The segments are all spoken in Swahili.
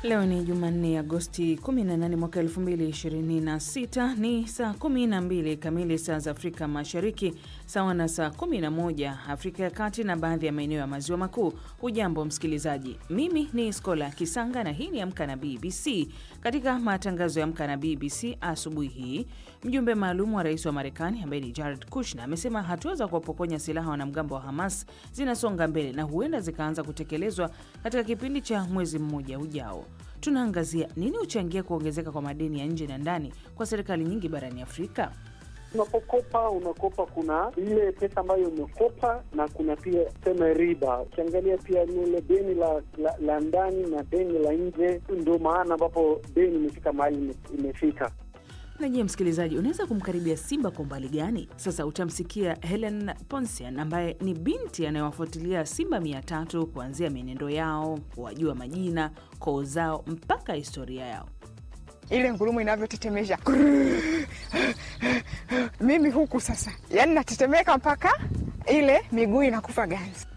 Leo ni Jumanne, Agosti 18 mwaka 2026. Ni saa 12 kamili saa za Afrika Mashariki, sawa na saa 11 Afrika ya Kati na baadhi ya maeneo ya Maziwa Makuu. Hujambo msikilizaji, mimi ni Skola Kisanga na hii ni Amka na BBC. Katika matangazo ya Amka na BBC asubuhi hii, mjumbe maalum wa rais wa Marekani ambaye ni Jared Kushner amesema hatua za kuwapokonya silaha wanamgambo wa Hamas zinasonga mbele na huenda zikaanza kutekelezwa katika kipindi cha mwezi mmoja ujao. Tunaangazia nini huchangia kuongezeka kwa madeni ya nje na ndani kwa serikali nyingi barani Afrika. Unapokopa unakopa, kuna ile pesa ambayo umekopa na kuna pia sema riba. Ukiangalia pia lile deni la, la, la ndani na deni la nje, ndio maana ambapo deni imefika mahali imefika. Na je, msikilizaji, unaweza kumkaribia simba kwa umbali gani? Sasa utamsikia Helen Ponsian ambaye ni binti anayewafuatilia simba mia tatu kuanzia mienendo yao, wajua majina, koo zao mpaka historia yao. Ile ngurumo inavyotetemesha mimi huku sasa, yani natetemeka mpaka ile miguu inakufa ganzi.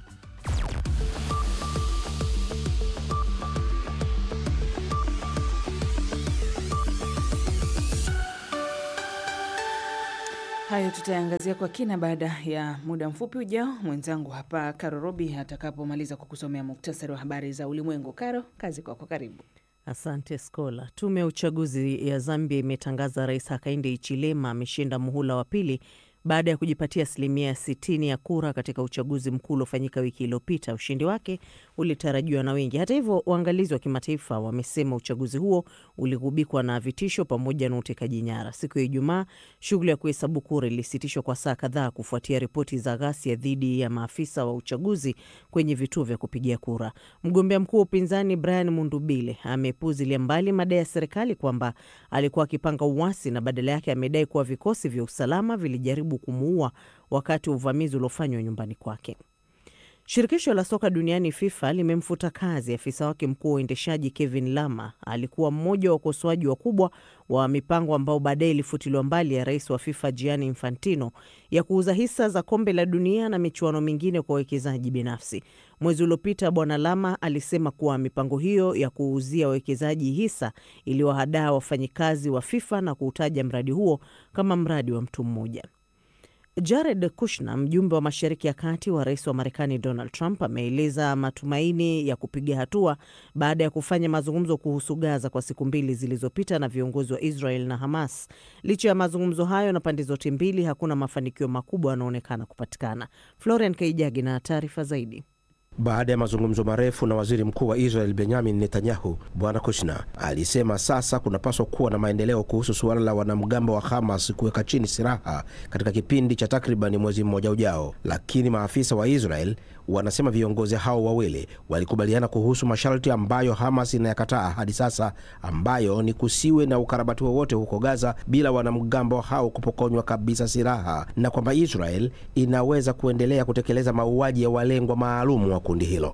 Hayo tutaangazia kwa kina baada ya muda mfupi ujao, mwenzangu hapa Karo Robi atakapomaliza kukusomea muktasari wa habari za ulimwengu. Karo, kazi kwako, karibu. Asante Skola. Tume ya uchaguzi ya Zambia imetangaza Rais Hakainde Hichilema ameshinda muhula wa pili baada ya kujipatia asilimia 60 ya kura katika uchaguzi mkuu uliofanyika wiki iliyopita. Ushindi wake ulitarajiwa na wengi. Hata hivyo, waangalizi wa kimataifa wamesema uchaguzi huo uligubikwa na vitisho pamoja na utekaji nyara. Siku ya Ijumaa, shughuli ya kuhesabu kura ilisitishwa kwa saa kadhaa kufuatia ripoti za ghasia dhidi ya maafisa wa uchaguzi kwenye vituo vya kupigia kura. Mgombea mkuu wa upinzani Brian Mundubile amepuzilia mbali madai ya serikali kwamba alikuwa akipanga uasi na badala yake amedai kuwa vikosi vya usalama vilijaribu kumuua wakati wa uvamizi uliofanywa nyumbani kwake. Shirikisho la soka duniani FIFA limemfuta kazi afisa wake mkuu wa uendeshaji Kevin Lama. Alikuwa mmoja wa wakosoaji wakubwa wa mipango ambao baadaye ilifutiliwa mbali ya rais wa FIFA Gianni Infantino ya kuuza hisa za kombe la dunia na michuano mingine kwa wawekezaji binafsi. Mwezi uliopita Bwana Lama alisema kuwa mipango hiyo ya kuuzia wawekezaji hisa iliwahadaa wafanyikazi wa FIFA na kuutaja mradi huo kama mradi wa mtu mmoja. Jared Kushner, mjumbe wa Mashariki ya Kati wa rais wa Marekani Donald Trump, ameeleza matumaini ya kupiga hatua baada ya kufanya mazungumzo kuhusu Gaza kwa siku mbili zilizopita na viongozi wa Israel na Hamas. Licha ya mazungumzo hayo na pande zote mbili, hakuna mafanikio makubwa yanaonekana kupatikana. Florian Kaijagi na taarifa zaidi. Baada ya mazungumzo marefu na waziri mkuu wa Israel Benyamin Netanyahu, bwana Kushner alisema sasa kunapaswa kuwa na maendeleo kuhusu suala la wanamgambo wa Hamas kuweka chini silaha katika kipindi cha takribani mwezi mmoja ujao, lakini maafisa wa Israel wanasema viongozi hao wawili walikubaliana kuhusu masharti ambayo Hamas inayakataa hadi sasa, ambayo ni kusiwe na ukarabati wowote huko Gaza bila wanamgambo hao kupokonywa kabisa silaha, na kwamba Israel inaweza kuendelea kutekeleza mauaji ya walengwa maalum wa kundi hilo.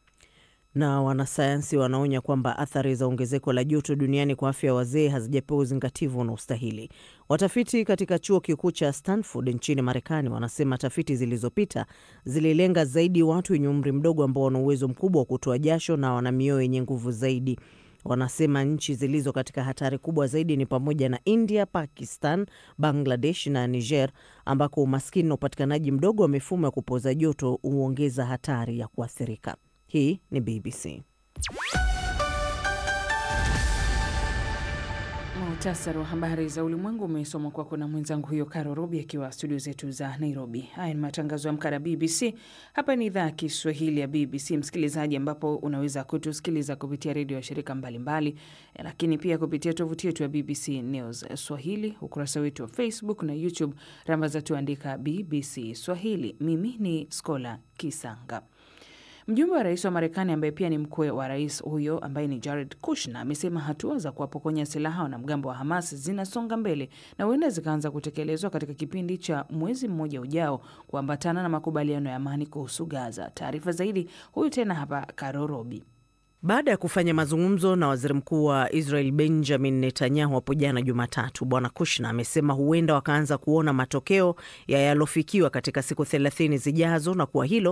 Na wanasayansi wanaonya kwamba athari za ongezeko la joto duniani kwa afya ya wazee hazijapewa uzingativu unaostahili. Watafiti katika chuo kikuu cha Stanford nchini Marekani wanasema tafiti zilizopita zililenga zaidi watu wenye umri mdogo ambao wana uwezo mkubwa wa kutoa jasho na wana mioyo yenye nguvu zaidi. Wanasema nchi zilizo katika hatari kubwa zaidi ni pamoja na India, Pakistan, Bangladesh na Niger, ambako umaskini na upatikanaji mdogo wa mifumo ya kupoza joto huongeza hatari ya kuathirika. Hii ni BBC. Muhtasari wa habari za ulimwengu umesomwa kwako na mwenzangu huyo Karo Robi akiwa studio zetu za Nairobi. Haya ni matangazo ya Amka na BBC. Hapa ni idhaa ya Kiswahili ya BBC msikilizaji, ambapo unaweza kutusikiliza kupitia redio ya shirika mbalimbali mbali, lakini pia kupitia tovuti yetu ya BBC News Swahili, ukurasa wetu wa Facebook na YouTube, rambaza tuandika BBC Swahili. Mimi ni Skola Kisanga. Mjumbe wa rais wa Marekani ambaye pia ni mkwe wa rais huyo ambaye ni Jared Kushner amesema hatua za kuwapokonya silaha wanamgambo wa Hamas zinasonga mbele na huenda zikaanza kutekelezwa katika kipindi cha mwezi mmoja ujao kuambatana na makubaliano ya amani kuhusu Gaza. Taarifa zaidi huyu tena hapa Karo Robi. Baada ya kufanya mazungumzo na waziri mkuu wa Israel Benjamin Netanyahu hapo jana Jumatatu, bwana Kushner amesema huenda wakaanza kuona matokeo ya yalofikiwa katika siku thelathini zijazo na kuwa hilo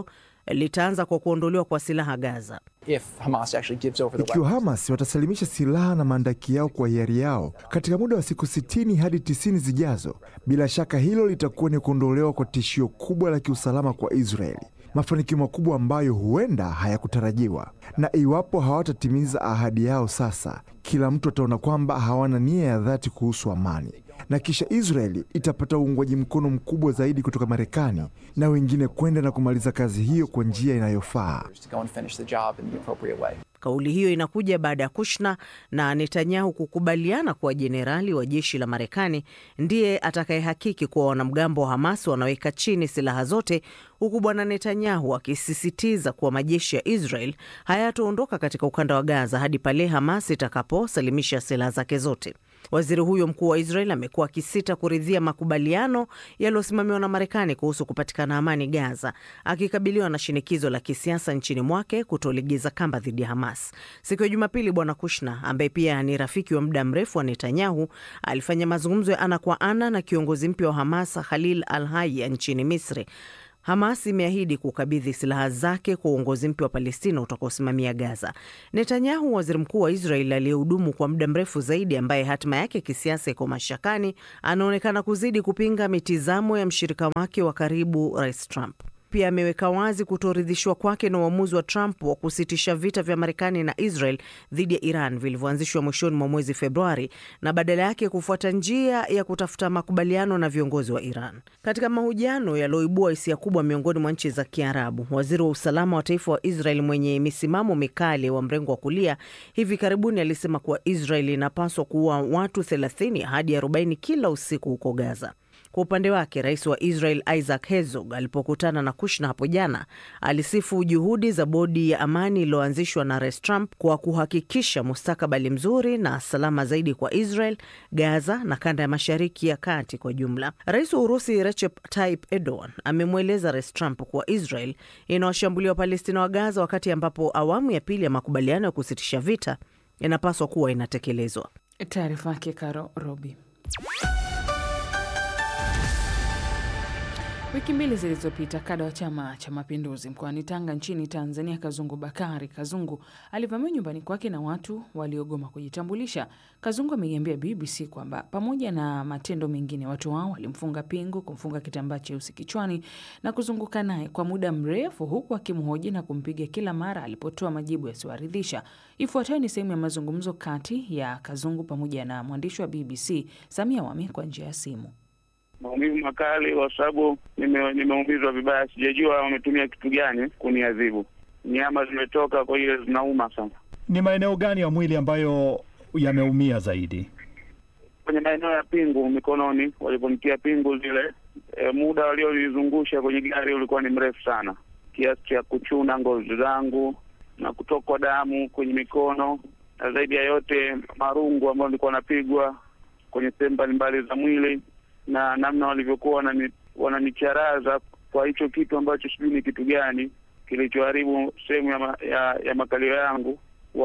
litaanza kwa kuondolewa kwa silaha Gaza. If Hamas actually gives over the Ikiwa weapons. Hamas watasalimisha silaha na maandaki yao kwa hiari yao katika muda wa siku 60 hadi 90 zijazo, bila shaka hilo litakuwa ni kuondolewa kwa tishio kubwa la kiusalama kwa Israeli, mafanikio makubwa ambayo huenda hayakutarajiwa. Na iwapo hawatatimiza ahadi yao sasa, kila mtu ataona kwamba hawana nia ya dhati kuhusu amani, na kisha Israeli itapata uungwaji mkono mkubwa zaidi kutoka Marekani na wengine kwenda na kumaliza kazi hiyo kwa njia inayofaa. to go and finish the job in the appropriate way. Kauli hiyo inakuja baada ya Kushna na Netanyahu kukubaliana kuwa jenerali wa jeshi la Marekani ndiye atakayehakiki kuwa wanamgambo wa Hamas wanaweka chini silaha zote, huku bwana Netanyahu akisisitiza kuwa majeshi ya Israel hayataondoka katika ukanda wa Gaza hadi pale Hamas itakaposalimisha silaha zake zote. Waziri huyo mkuu wa Israel amekuwa akisita kuridhia makubaliano yaliyosimamiwa na Marekani kuhusu kupatikana amani Gaza, akikabiliwa na shinikizo la kisiasa nchini mwake kutolegeza kamba dhidi ya Hamas. Siku ya Jumapili, bwana Kushna ambaye pia ni rafiki wa muda mrefu wa Netanyahu alifanya mazungumzo ya ana kwa ana na kiongozi mpya wa Hamas Khalil al Haya nchini Misri. Hamas imeahidi kukabidhi silaha zake kwa uongozi mpya wa Palestina utakaosimamia Gaza. Netanyahu, waziri mkuu wa Israel aliyehudumu kwa muda mrefu zaidi, ambaye hatima yake kisiasa iko mashakani, anaonekana kuzidi kupinga mitizamo ya mshirika wake wa karibu, Rais Trump. Pia ameweka wazi kutoridhishwa kwake na uamuzi wa Trump wa kusitisha vita vya Marekani na Israel dhidi ya Iran vilivyoanzishwa mwishoni mwa mwezi Februari na badala yake kufuata njia ya kutafuta makubaliano na viongozi wa Iran. Katika mahojiano yaliyoibua hisia kubwa miongoni mwa nchi za Kiarabu, waziri wa usalama wa taifa wa Israel mwenye misimamo mikali wa mrengo wa kulia hivi karibuni alisema kuwa Israel inapaswa kuua watu 30 hadi 40 kila usiku huko Gaza. Kwa upande wake rais wa Israel Isaac Herzog alipokutana na Kushna hapo jana alisifu juhudi za bodi ya amani iliyoanzishwa na rais Trump kwa kuhakikisha mustakabali mzuri na salama zaidi kwa Israel, Gaza na kanda ya mashariki ya kati kwa jumla. Rais wa Urusi Recep Tayyip Erdogan amemweleza rais Trump kuwa Israel inawashambulia Wapalestina wa Gaza wakati ambapo awamu ya pili ya makubaliano ya kusitisha vita inapaswa kuwa inatekelezwa. Taarifa yake Karo Robi. Wiki mbili zilizopita kada wa Chama cha Mapinduzi mkoani Tanga nchini Tanzania, Kazungu Bakari Kazungu alivamiwa nyumbani kwake na watu waliogoma kujitambulisha. Kazungu ameiambia BBC kwamba pamoja na matendo mengine, watu hao walimfunga pingu, kumfunga kitambaa cheusi kichwani na kuzunguka naye kwa muda mrefu, huku akimhoji na kumpiga kila mara alipotoa majibu yasiyoaridhisha. Ifuatayo ni sehemu ya mazungumzo kati ya Kazungu pamoja na mwandishi wa BBC Samia Wami kwa njia ya simu. maumivu makali kwa sababu nime- nimeumizwa vibaya. Sijajua wametumia kitu gani kuniadhibu. Nyama zimetoka, kwa hiyo zinauma sana. Ni maeneo gani ya mwili ambayo yameumia zaidi? Kwenye maeneo ya pingu mikononi, waliponitia pingu zile, e, muda waliolizungusha kwenye gari ulikuwa ni mrefu sana, kiasi cha kuchuna ngozi zangu na kutokwa damu kwenye mikono, na zaidi ya yote marungu ambayo nilikuwa napigwa kwenye sehemu mbalimbali za mwili na namna walivyokuwa wanani- wananicharaza kwa hicho kitu ambacho sijui ni kitu gani kilichoharibu sehemu ya, ma, ya, ya makalio yangu.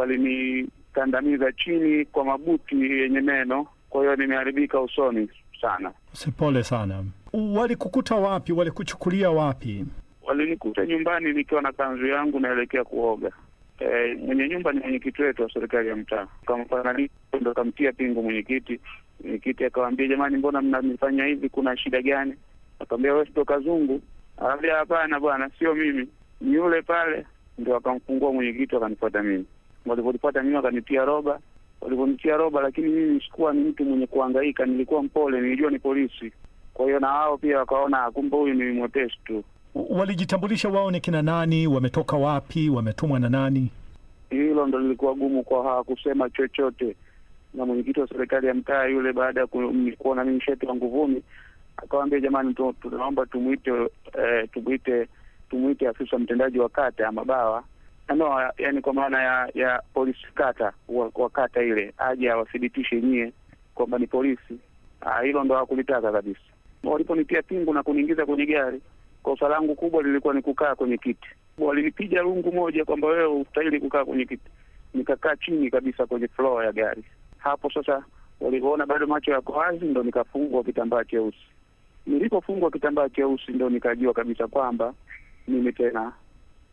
Walinikandamiza chini kwa mabuti yenye meno, kwa hiyo nimeharibika usoni sana. Sipole sana. Walikukuta wapi? Walikuchukulia wapi? Walinikuta nyumbani nikiwa na kanzu yangu naelekea kuoga. E, mwenye nyumba ni mwenyekiti wetu wa serikali ya mtaa, kamfananisha ndo kamtia pingu mwenyekiti. Mwenyekiti akawaambia, jamani, mbona mnanifanya hivi? Kuna shida gani? Akamwambia, wewe sio Kazungu? Akaambia, hapana bwana, sio mimi, ni yule pale. Ndo akamfungua mwenyekiti, wakanifuata mimi. Walivyonifuata mimi, wakanitia roba. Walivyonitia roba, lakini mimi sikuwa ni mtu mwenye kuhangaika, nilikuwa mpole, nilijua ni polisi. Kwa hiyo na wao pia wakaona, kumbe huyu ni mwepesi tu. Walijitambulisha wao ni kina nani? Wametoka wapi? Wametumwa na nani? Hilo ndo lilikuwa gumu kwa hawakusema chochote. Na mwenyekiti wa serikali ya mtaa yule, baada ya ku- kuona mimi shetiwa nguvuni, akawambia jamani, tu- tunaomba tumwite eh, tumwite tumwite afisa mtendaji wa kata ya Mabawa no, yani kwa maana ya ya polisi kata wa, wa kata ile aje awathibitishe nyie kwamba ni polisi. Ah, hilo ndo hawakulitaka kabisa. Waliponitia pingu na kuniingiza kwenye gari, kosa langu kubwa lilikuwa ni kukaa kwenye kiti. Walinipiga rungu moja kwamba wewe hustahili kukaa kwenye kiti, nikakaa chini kabisa kwenye floor ya gari. Hapo sasa walivyoona bado macho yako wazi, ndo nikafungwa kitambaa cheusi. Nilipofungwa kitambaa cheusi, ndo nikajua kabisa kwamba mimi tena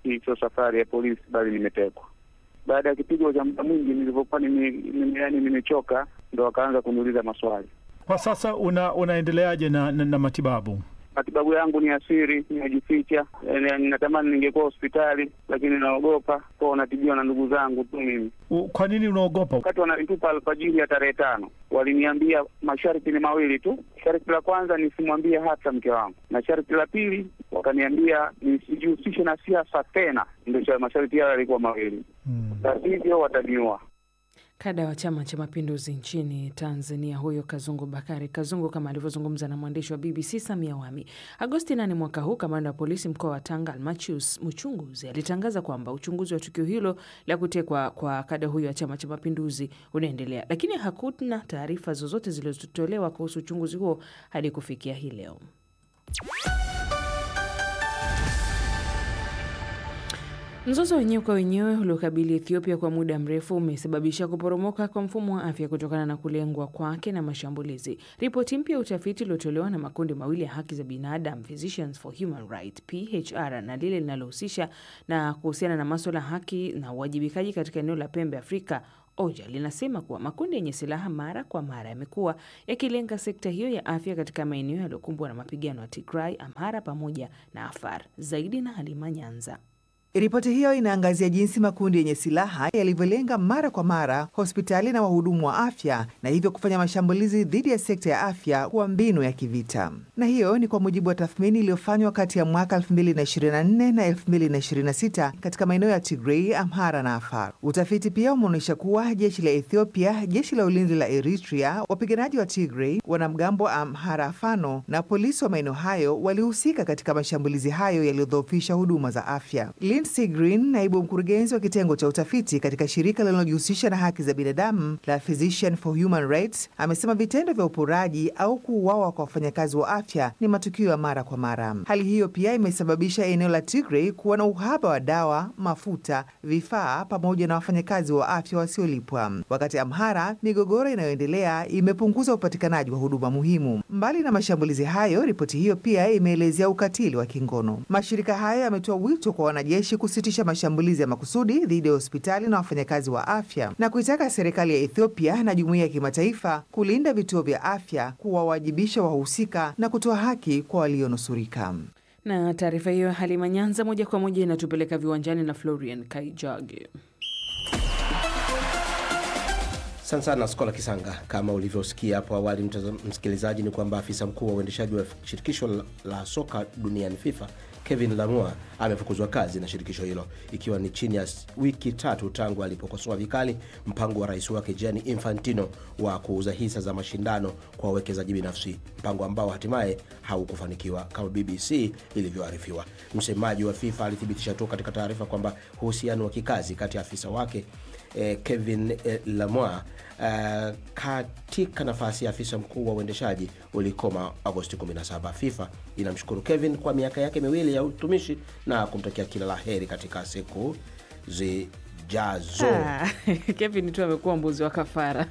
hii sio safari ya polisi, bali nimetekwa. Baada ya kipigo cha muda mwingi, nilivyokuwa nime, nime, yani nimechoka, ndo wakaanza kuniuliza maswali. Kwa sasa una, unaendeleaje na, na, na matibabu? Matibabu yangu ni asiri, nimejificha. Eh, Natamani ningekuwa hospitali, lakini naogopa kwa natibiwa na ndugu zangu tu mimi. U- Kwa nini unaogopa? Wakati wananitupa alfajiri ya tarehe tano, waliniambia masharti ni mawili tu. Sharti la kwanza nisimwambie hata mke wangu, na sharti la pili wakaniambia nisijihusishe na siasa tena. Ndio cha- masharti hayo yalikuwa mawili, la sivyo wataniua. Kada wa Chama cha Mapinduzi nchini Tanzania, huyo Kazungu Bakari Kazungu, kama alivyozungumza na mwandishi wa BBC Samia Wami. Agosti 8 mwaka huu, kamanda wa polisi mkoa wa Tanga Almachius Muchunguzi alitangaza kwamba uchunguzi wa tukio hilo la kutekwa kwa kada huyo wa Chama cha Mapinduzi unaendelea, lakini hakuna taarifa zozote zilizotolewa kuhusu uchunguzi huo hadi kufikia hii leo. Mzozo wenyewe kwa wenyewe uliokabili Ethiopia kwa muda mrefu umesababisha kuporomoka kwa mfumo wa afya kutokana na kulengwa kwake na mashambulizi. Ripoti mpya ya utafiti uliotolewa na makundi mawili ya haki za binadamu, Physicians for Human Rights PHR, na lile linalohusisha na kuhusiana na maswala ya haki na uwajibikaji katika eneo la pembe Afrika OJA linasema kuwa makundi yenye silaha mara kwa mara yamekuwa yakilenga sekta hiyo ya afya katika maeneo yaliyokumbwa na mapigano ya Tigray, Amhara pamoja na Afar. Zaidi na Halima Nyanza. Ripoti hiyo inaangazia jinsi makundi yenye silaha yalivyolenga mara kwa mara hospitali na wahudumu wa afya na hivyo kufanya mashambulizi dhidi ya sekta ya afya kuwa mbinu ya kivita. Na hiyo ni kwa mujibu wa tathmini iliyofanywa kati ya mwaka 2024 na 2026 katika maeneo ya Tigray, Amhara na Afar. Utafiti pia umeonyesha kuwa jeshi la Ethiopia, jeshi la ulinzi la Eritrea, wapiganaji wa Tigray, wanamgambo wa Amhara Fano na polisi wa maeneo hayo walihusika katika mashambulizi hayo yaliyodhoofisha huduma za afya. Lindsey Green, naibu mkurugenzi wa kitengo cha utafiti katika shirika linalojihusisha na haki za binadamu la Physician for Human Rights, amesema vitendo vya uporaji au kuuawa kwa wafanyakazi wa afya ni matukio ya mara kwa mara. Hali hiyo pia imesababisha eneo la Tigray kuwa na uhaba wa dawa, mafuta, vifaa pamoja na wafanyakazi wa afya wasiolipwa. Wakati Amhara, migogoro inayoendelea imepunguza upatikanaji wa huduma muhimu. Mbali na mashambulizi hayo, ripoti hiyo pia imeelezea ukatili wa kingono. Mashirika hayo yametoa wito kwa wanajeshi kusitisha mashambulizi ya makusudi dhidi ya hospitali na wafanyakazi wa afya na kuitaka serikali ya Ethiopia na jumuiya ya kimataifa kulinda vituo vya afya, kuwawajibisha wahusika na kutoa haki kwa walionusurika. Na taarifa hiyo ya Halima Nyanza moja kwa moja inatupeleka viwanjani na Florian Kaijage. Asante sana Skola Kisanga. Kama ulivyosikia hapo awali, mtazam- msikilizaji, ni kwamba afisa mkuu wa uendeshaji wa shirikisho la, la soka duniani FIFA Kevin Lamua amefukuzwa kazi na shirikisho hilo ikiwa ni chini ya s- wiki tatu tangu alipokosoa vikali mpango wa rais wake Gianni Infantino wa kuuza hisa za mashindano kwa wawekezaji binafsi, mpango ambao hatimaye haukufanikiwa kama BBC ilivyoarifiwa. Msemaji wa FIFA alithibitisha tu katika taarifa kwamba uhusiano wa kikazi kati ya afisa wake eh, Kevin eh, Lamoa uh, katika nafasi ya afisa mkuu wa uendeshaji ulikoma Agosti 17. FIFA inamshukuru Kevin kwa miaka yake miwili ya utumishi na kumtakia kila la heri katika siku zijazo. Ah, Kevin tu amekuwa mbuzi wa kafara.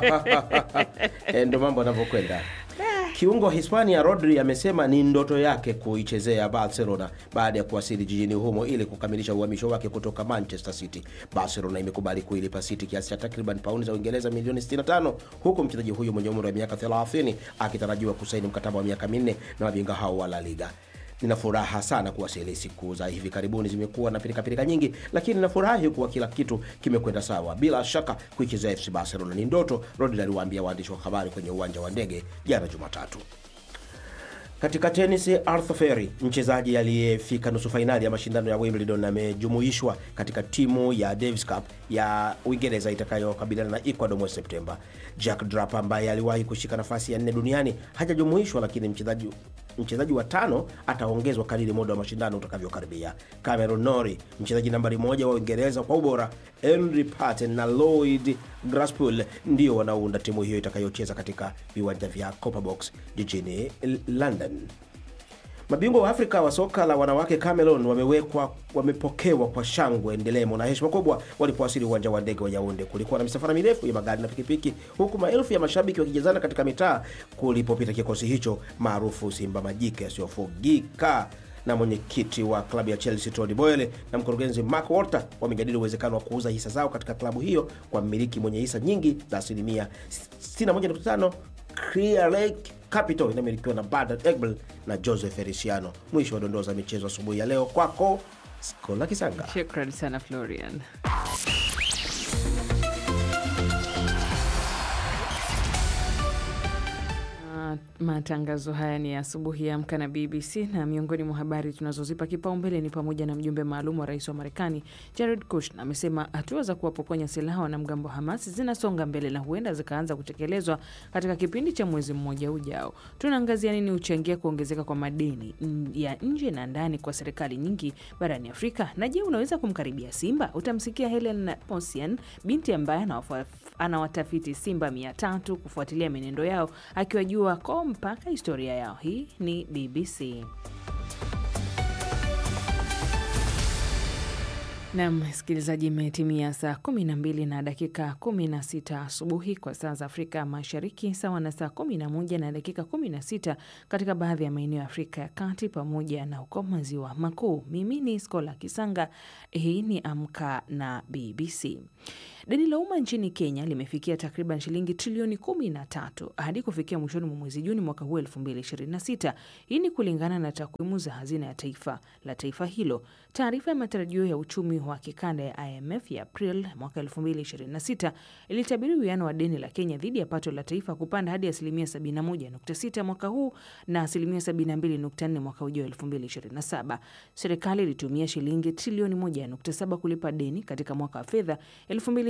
Eh, ndo mambo yanavyokwenda. Kiungo wa Hispania Rodri amesema ni ndoto yake kuichezea Barcelona baada ya kuwasili jijini humo ili kukamilisha uhamisho wake kutoka Manchester City. Barcelona imekubali kuilipa City kiasi cha takriban paundi za Uingereza milioni 65 huku mchezaji huyo mwenye umri wa miaka 30 akitarajiwa kusaini mkataba wa miaka minne na mabingwa hao wa La Liga. Nina furaha sana kuwasili. Siku za hivi karibuni zimekuwa na pirikapirika nyingi, lakini ninafurahi kuwa kila kitu kimekwenda sawa. Bila shaka kuichezea FC Barcelona ni ndoto, Rodri aliwaambia waandishi wa habari kwenye uwanja wa ndege jana Jumatatu. Katika tenisi, Arthur Feri, mchezaji aliyefika nusu fainali ya mashindano ya Wimbledon, amejumuishwa katika timu ya Davis Cup ya Uingereza itakayokabiliana na Ecuador mwezi Septemba. Jack Draper ambaye aliwahi kushika nafasi ya nne duniani hajajumuishwa, lakini mchezaji mchezaji wa tano ataongezwa kadiri muda wa mashindano utakavyokaribia. Cameron Norrie, mchezaji nambari moja wa Uingereza kwa ubora, Henry Patton na Lloyd Graspol ndio wanaounda timu hiyo itakayocheza katika viwanja vya Copper Box jijini London. Mabingwa wa Afrika wa soka la wanawake Cameroon wamewekwa wamepokewa kwa shangwe, ndelemo na heshima kubwa walipowasili uwanja wa ndege wa Yaounde. Kulikuwa na misafara mirefu ya magari na pikipiki, huku maelfu ya mashabiki wakijazana katika mitaa kulipopita kikosi hicho maarufu Simba Majike yasiyofugika na mwenyekiti wa klabu ya Chelsea Tony Boyle na mkurugenzi Mark Walter wamejadili uwezekano wa kuuza hisa zao katika klabu hiyo kwa mmiliki mwenye hisa nyingi za asilimia 61.5. Clear Lake Capital inamilikiwa na Bernard Egbel na Joseph Feliciano. Mwisho wa dondoo za michezo asubuhi ya leo, kwako Skola Kisanga. Shukran sana Florian. Matangazo haya ni asubuhi ya Amka na BBC, na miongoni mwa habari tunazozipa kipaumbele ni pamoja na mjumbe maalum wa rais wa Marekani Jared Kushner amesema hatua za kuwapokonya silaha wanamgambo wa Hamas zinasonga mbele na huenda zikaanza kutekelezwa katika kipindi cha mwezi mmoja ujao. Tunaangazia nini huchangia kuongezeka kwa madeni ya nje na ndani kwa serikali nyingi barani Afrika, na je, unaweza kumkaribia simba? Utamsikia Helen Posian, binti ambaye anawatafiti simba mia tatu kufuatilia mienendo yao akiwajua ko mpaka historia yao. Hii ni BBC. Nam msikilizaji, imetimia saa 12 na dakika 16 asubuhi kwa saa za Afrika Mashariki, sawa na saa 11 na dakika 16 katika baadhi ya maeneo ya Afrika ya Kati pamoja na huko maziwa makuu. Mimi ni Skola Kisanga. Hii ni Amka na BBC. Deni la umma nchini Kenya limefikia takriban shilingi trilioni kumi na tatu hadi kufikia mwishoni mwa mwezi Juni mwaka huu elfu mbili ishirini na sita. Hii ni kulingana na takwimu za hazina ya taifa la taifa hilo. Taarifa ya matarajio ya uchumi wa kikanda ya IMF ya April mwaka elfu mbili ishirini na sita ilitabiri uwiano wa deni la Kenya dhidi ya pato la taifa kupanda hadi asilimia 71.6 mwaka huu na asilimia 72.4 mwaka ujao elfu mbili ishirini na saba. Serikali ilitumia shilingi trilioni 1.7 kulipa deni katika mwaka wa fedha elfu mbili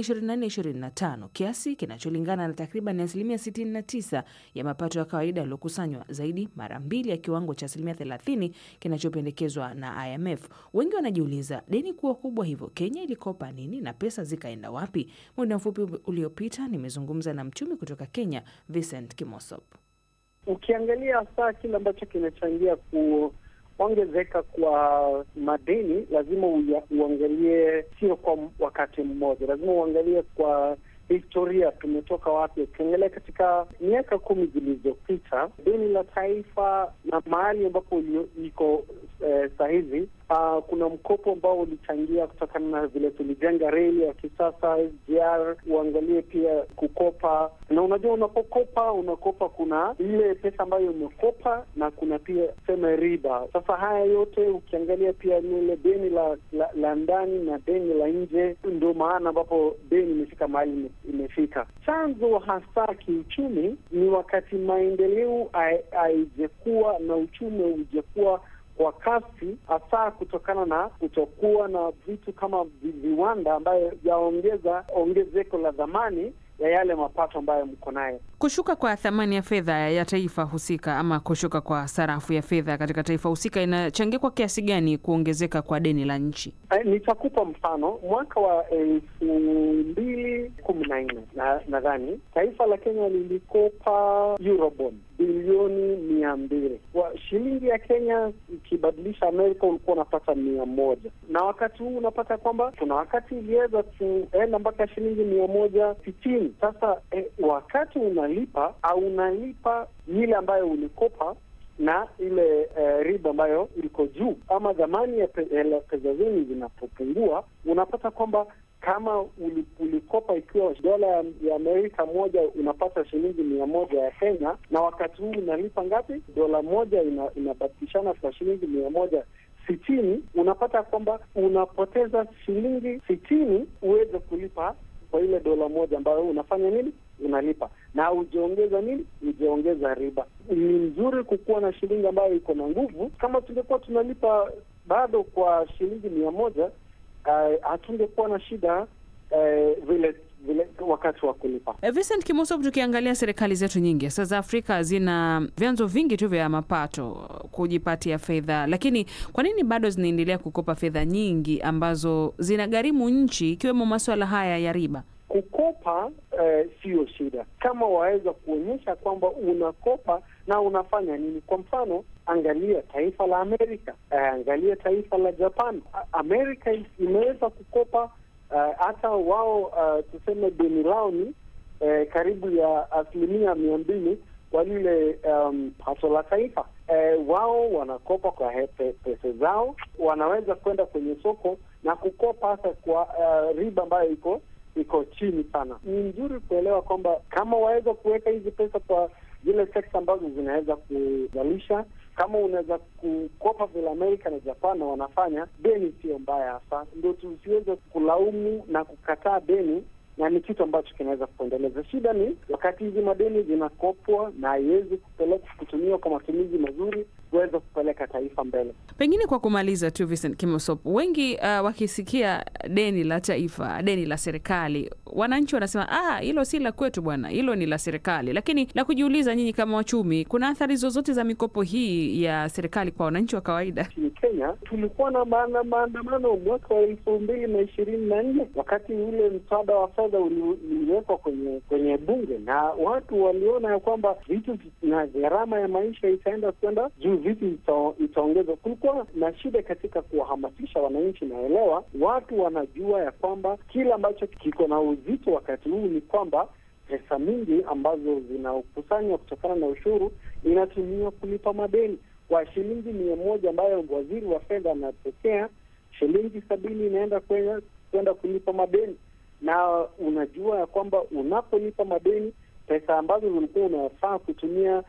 24-25 kiasi kinacholingana na takriban asilimia 69 ya mapato ya kawaida yaliyokusanywa, zaidi mara mbili ya kiwango cha asilimia 30 kinachopendekezwa na IMF. Wengi wanajiuliza deni kuwa kubwa hivyo, Kenya ilikopa nini na pesa zikaenda wapi? Muda mfupi uliopita nimezungumza na mchumi kutoka Kenya, Vincent Kimosop. Ukiangalia hasa kile ambacho kinachangia ku ongezeka kwa madeni lazima uangalie, sio kwa wakati mmoja, lazima uangalie kwa historia, tumetoka wapi. Ukiangalia katika miaka kumi zilizopita, deni la taifa na mahali ambapo liko eh, sahizi Uh, kuna mkopo ambao ulichangia kutokana na vile tulijenga reli ya kisasa SGR. Uangalie pia kukopa, na unajua unapokopa, unakopa kuna ile pesa ambayo umekopa na kuna pia sema riba. Sasa haya yote ukiangalia pia lile deni la, la, la ndani na deni la nje, ndio maana ambapo deni imefika mahali imefika. Chanzo hasa kiuchumi ni wakati maendeleo haijakuwa na uchumi haujakuwa kwa kasi hasa kutokana na kutokuwa na vitu kama viwanda ambayo yaongeza ongezeko la dhamani ya yale mapato ambayo mko nayo. Kushuka kwa thamani ya fedha ya taifa husika ama kushuka kwa sarafu ya fedha katika taifa husika inachangia kwa kiasi gani kuongezeka kwa deni la nchi? Eh, nitakupa mfano. Mwaka wa elfu mbili kumi na nne nadhani taifa la Kenya lilikopa Eurobond bilioni mia mbili kwa shilingi ya Kenya. Ikibadilisha Amerika ulikuwa unapata mia moja na wakati huu unapata kwamba kuna wakati iliweza kuenda mpaka shilingi mia moja sitini. Sasa eh, wakati unalipa au unalipa ile ambayo ulikopa na ile eh, riba ambayo iko juu ama dhamani ya pesa zenu zinapopungua, unapata kwamba kama ulikopa ikiwa dola ya Amerika moja unapata shilingi mia moja ya Kenya, na wakati huu unalipa ngapi? Dola moja ina, inabadilishana kwa shilingi mia moja sitini. Unapata kwamba unapoteza shilingi sitini uweze kulipa kwa ile dola moja ambayo unafanya nini, unalipa na ujaongeza nini, ujaongeza riba. Ni mzuri kukuwa na shilingi ambayo iko na nguvu. Kama tungekuwa tunalipa bado kwa shilingi mia moja hatungekuwa uh, na shida uh, vile vile wakati wa kulipa. Vincent Kimosop, tukiangalia serikali zetu nyingi hasa za Afrika zina vyanzo vingi tu vya mapato kujipatia fedha, lakini kwa nini bado zinaendelea kukopa fedha nyingi ambazo zinagharimu nchi ikiwemo maswala haya ya riba? Kukopa siyo uh, shida kama waweza kuonyesha kwamba unakopa na unafanya nini. Kwa mfano, angalia taifa la Amerika, uh, angalia taifa la Japan. Amerika imeweza kukopa hata uh, wao uh, tuseme deni lao ni uh, karibu ya asilimia mia mbili kwa lile um, pato la taifa. eh, wao wanakopa kwa he- pe- pesa zao, wanaweza kwenda kwenye soko na kukopa hasa kwa uh, riba ambayo iko iko chini sana. Ni nzuri kuelewa kwamba kama waweza kuweka hizi pesa kwa zile sekta ambazo zinaweza kuzalisha, kama unaweza kukopa vile Amerika na Japan na wanafanya, deni sio mbaya hasa, ndio tusiweze kulaumu na kukataa deni na ni kitu ambacho kinaweza kuendeleza. Shida ni wakati hizi madeni zinakopwa na haiwezi kupeleka kutumiwa kwa matumizi mazuri kuweza kupeleka taifa mbele. Pengine kwa kumaliza tu, Vincent Kimosop, wengi uh, wakisikia deni la taifa, deni la serikali, wananchi wanasema ah, hilo si la kwetu bwana, hilo ni la serikali. Lakini la kujiuliza, nyinyi kama wachumi, kuna athari zozote za mikopo hii ya serikali kwa wananchi wa kawaida? Nchini Kenya tulikuwa na maana- maandamano mwaka wa elfu mbili na ishirini na nne wakati ule mswada wa fedha uli- uliwekwa kwenye kwenye bunge, na watu waliona ya kwamba vitu na gharama ya maisha itaenda kwenda juu, vitu ita- itaongezwa. Kulikuwa na shida katika kuwahamasisha wananchi, naelewa watu wanajua ya kwamba kile ambacho kiko na uzito wakati huu ni kwamba pesa mingi ambazo zinakusanywa kutokana na ushuru inatumiwa kulipa madeni. Kwa shilingi mia moja ambayo waziri wa fedha anapokea, shilingi sabini inaenda kwenda kwenda kulipa madeni, na unajua ya kwamba unapolipa madeni, pesa ambazo zilikuwa unafaa kutumia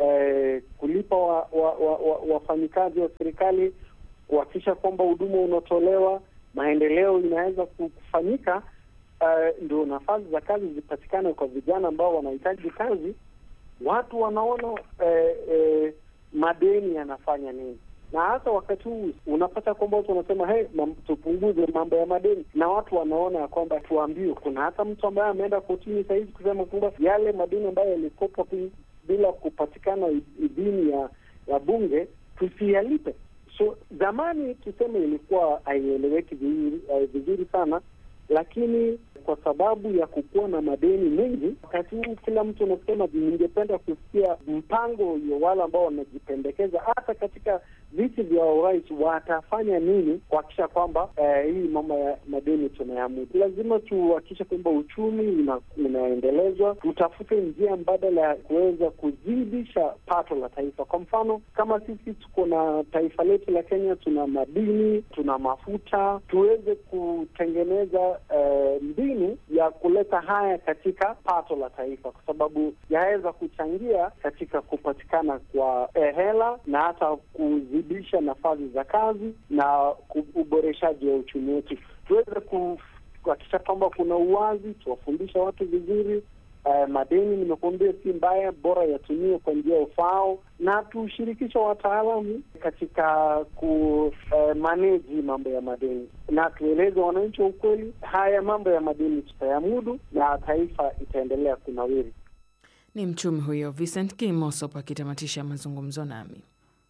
eh, kulipa wafanyikazi wa, wa, wa, wafanyikazi wa serikali kuhakikisha kwamba huduma unatolewa, maendeleo inaweza kufanyika, uh, ndio nafasi za kazi zipatikane kwa vijana ambao wanahitaji kazi. Watu wanaona eh, eh, madeni yanafanya nini, na hasa wakati huu unapata kwamba watu wanasema hey, mam, tupunguze mambo ya madeni, na watu wanaona ya kwamba tuambiwe. Kuna hata mtu ambaye ameenda kotini sahizi kusema kwamba yale madeni ambayo yalikopwa pi- bila kupatikana idhini ya ya bunge tusiyalipe. So zamani tuseme ilikuwa haieleweki vizuri, eh, vizuri sana, lakini kwa sababu ya kukuwa na madeni mengi wakati huu, kila mtu anasema, ningependa kusikia mpango ya wale ambao wanajipendekeza hata katika viti vya urais watafanya nini kuhakikisha kwamba eh, hii mambo ya madeni tunayamudu. Lazima tuhakikishe kwamba uchumi una, unaendelezwa, tutafute njia mbadala ya kuweza kuzidisha pato la taifa. Kwa mfano kama sisi tuko na taifa letu la Kenya, tuna madini, tuna mafuta, tuweze kutengeneza eh, mbinu ya kuleta haya katika pato la taifa, kwa sababu yaweza kuchangia katika kupatikana kwa eh, hela na hata kuzidisha nafasi za kazi na ku- uboreshaji wa uchumi wetu. Tuweze ku- kuhakikisha kwamba kuna uwazi, tuwafundisha watu vizuri. Eh, madeni nimekuambia si mbaya, bora yatumiwe kwa njia ufaao, na tushirikishe wataalamu katika ku eh, manage mambo ya madeni, na tueleze wananchi wa ukweli, haya mambo ya madeni tutayamudu na taifa itaendelea kunawiri. Ni mchumi huyo Vincent Kimosop akitamatisha mazungumzo nami.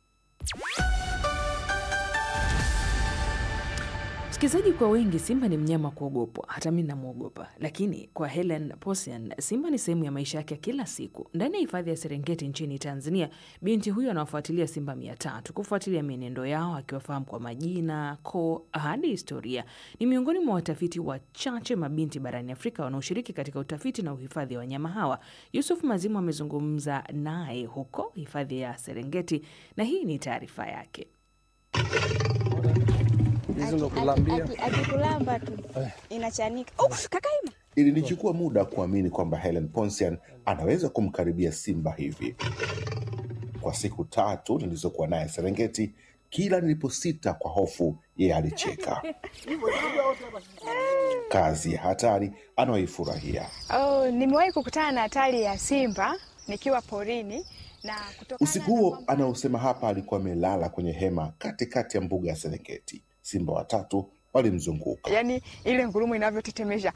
Msikilizaji, kwa wengi simba ni mnyama wa kuogopwa, hata mi namwogopa. Lakini kwa Helen Posian, simba ni sehemu ya maisha yake ya kila siku. Ndani ya hifadhi ya Serengeti nchini Tanzania, binti huyo anawafuatilia simba mia tatu kufuatilia mienendo yao, akiwafahamu kwa majina, koo hadi historia. Ni miongoni mwa watafiti wachache mabinti barani Afrika wanaoshiriki katika utafiti na uhifadhi wa wanyama hawa. Yusuf Mazimu amezungumza naye huko hifadhi ya Serengeti na hii ni taarifa yake. Akikulamba tu inachanika. Ups, kakaima. Ilinichukua muda kuamini kwamba Helen Ponsian anaweza kumkaribia simba hivi. Kwa siku tatu nilizokuwa naye Serengeti, kila niliposita kwa hofu, yeye alicheka. Kazi ya hatari anayoifurahia. Oh, nimewahi kukutana na hatari ya simba nikiwa porini na kutoka Usiku huo anaosema hapa, alikuwa amelala kwenye hema katikati ya mbuga ya Serengeti. Simba watatu walimzunguka. yani ile ngurumo inavyotetemesha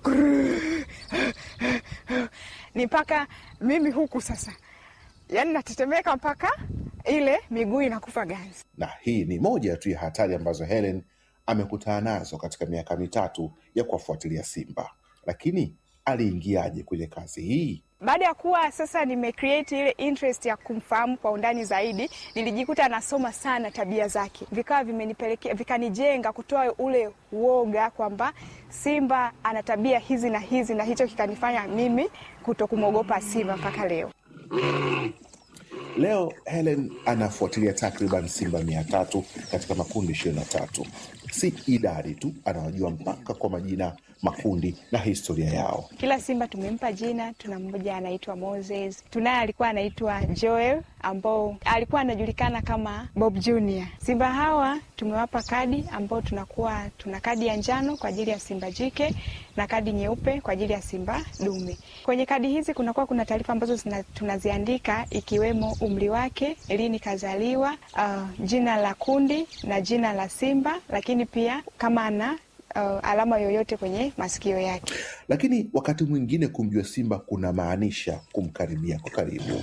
ni mpaka mimi huku sasa, yani natetemeka mpaka ile miguu inakufa ganzi. na hii ni moja tu ya hatari ambazo Helen amekutana nazo katika miaka mitatu ya kuwafuatilia simba. Lakini aliingiaje kwenye kazi hii? Baada ya kuwa sasa nimecreate ile interest ya kumfahamu kwa undani zaidi, nilijikuta nasoma sana tabia zake, vikawa vimenipelekea vikanijenga kutoa ule uoga kwamba simba ana tabia hizi na hizi, na hicho kikanifanya mimi kuto kumwogopa simba mpaka leo. Leo Helen anafuatilia takriban simba mia tatu katika makundi ishirini na tatu. Si idadi tu, anawajua mpaka kwa majina, makundi na historia yao. Kila simba tumempa jina. Tuna mmoja anaitwa Moses, tunaye alikuwa anaitwa Joel ambao alikuwa anajulikana kama Bob Junior. Simba hawa tumewapa kadi ambao tunakuwa tuna kadi ya njano kwa ajili ya simba jike na kadi nyeupe kwa ajili ya simba dume. Kwenye kadi hizi kunakuwa kuna taarifa ambazo zina, tunaziandika ikiwemo umri wake, lini kazaliwa, uh, jina la kundi na jina la simba, lakini pia kama ana uh, alama yoyote kwenye masikio yake. Lakini wakati mwingine kumjua simba kuna maanisha kumkaribia kwa karibu.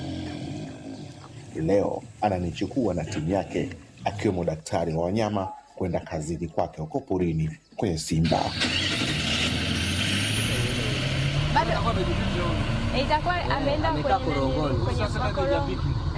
Leo ananichukua na timu yake akiwemo daktari wa wanyama kwenda kazini kwake huko porini kwenye simba. Itakuwa ameenda kwenye makorongo.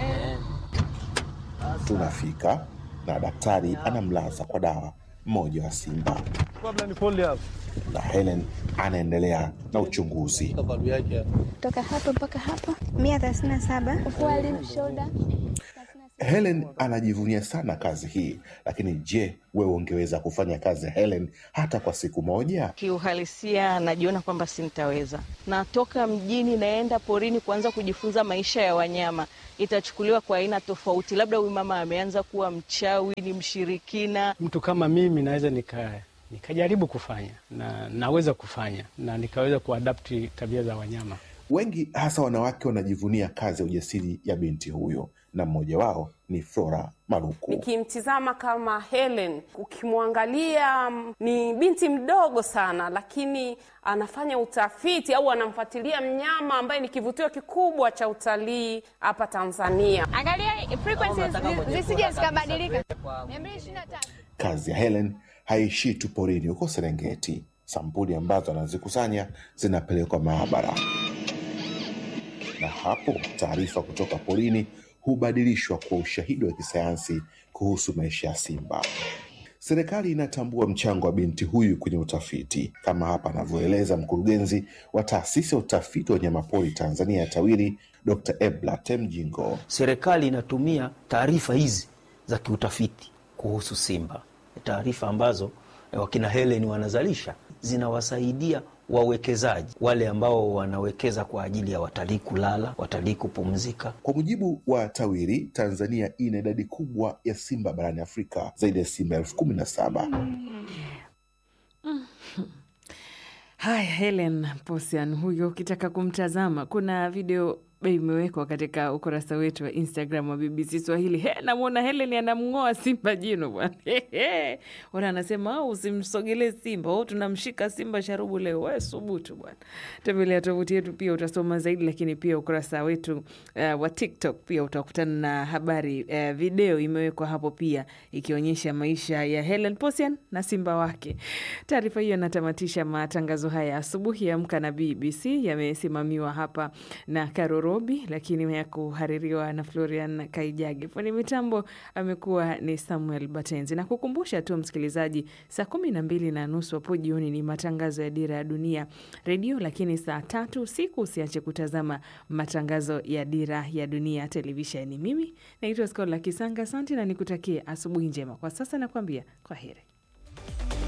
Tunafika na daktari anamlaza kwa dawa mmoja wa simba, na Helen anaendelea na uchunguzi. Toka hapo mpaka hapo mia thelathini na saba kufua lymph shoulder. Helen anajivunia sana kazi hii, lakini je, wewe ungeweza kufanya kazi ya Helen hata kwa siku moja? Kiuhalisia najiona kwamba sintaweza. Natoka mjini naenda porini kuanza kujifunza maisha ya wanyama, itachukuliwa kwa aina tofauti. Labda huyu mama ameanza kuwa mchawi, ni mshirikina. Mtu kama mimi naweza nika nikajaribu kufanya na naweza kufanya na nikaweza kuadapti tabia za wanyama. Wengi hasa wanawake wanajivunia kazi ya ujasiri ya binti huyo, na mmoja wao ni Flora Maruku. Nikimtizama kama Helen, ukimwangalia mm, ni binti mdogo sana, lakini anafanya utafiti au anamfuatilia mnyama ambaye ni kivutio kikubwa cha utalii hapa Tanzania. Angalia frequencies zi- zisije zikabadilika. 223. Kazi ya Helen haishii tu porini huko Serengeti. Sampuli ambazo anazikusanya zinapelekwa maabara, na hapo taarifa kutoka porini hubadilishwa kwa ushahidi wa kisayansi kuhusu maisha ya simba. Serikali inatambua mchango wa binti huyu kwenye utafiti, kama hapa anavyoeleza mkurugenzi wa taasisi ya utafiti wa wanyamapori Tanzania ya TAWIRI, Dr. Ebla Temjingo. Serikali inatumia taarifa hizi za kiutafiti kuhusu simba, taarifa ambazo eh, wakina Helen wanazalisha zinawasaidia wawekezaji wale ambao wanawekeza kwa ajili ya watalii kulala, watalii kupumzika. Kwa mujibu wa TAWIRI, Tanzania ina idadi kubwa ya simba barani Afrika, zaidi ya simba elfu kumi na saba. Haya, Helen Posian huyo, ukitaka kumtazama kuna video imewekwa katika ukurasa wetu wa Instagram wa BBC Swahili. He, namwona Helen anamng'oa simba jino bwana. Wana anasema "Au, usimsogelee simba, au tunamshika simba sharubu leo. We subutu bwana. Tembelea tovuti yetu pia utasoma zaidi, lakini pia ukurasa wetu uh, wa TikTok pia utakutana na habari uh, video imewekwa hapo pia ikionyesha maisha ya Helen Posian na simba wake. Taarifa hiyo inatamatisha matangazo haya asubuhi ya Amka na BBC. Yamesimamiwa hapa na Karo Robi, lakini ya kuhaririwa na Florian Kaijage. Fundi mitambo amekuwa ni Samuel Batenzi, na kukumbusha tu msikilizaji, saa kumi na mbili na nusu hapo jioni ni matangazo ya Dira ya Dunia redio, lakini saa tatu usiku usiache kutazama matangazo ya Dira ya Dunia televisheni. Mimi naitwa Skola Kisanga, asante na nikutakie asubuhi njema. Kwa sasa nakuambia kwa heri.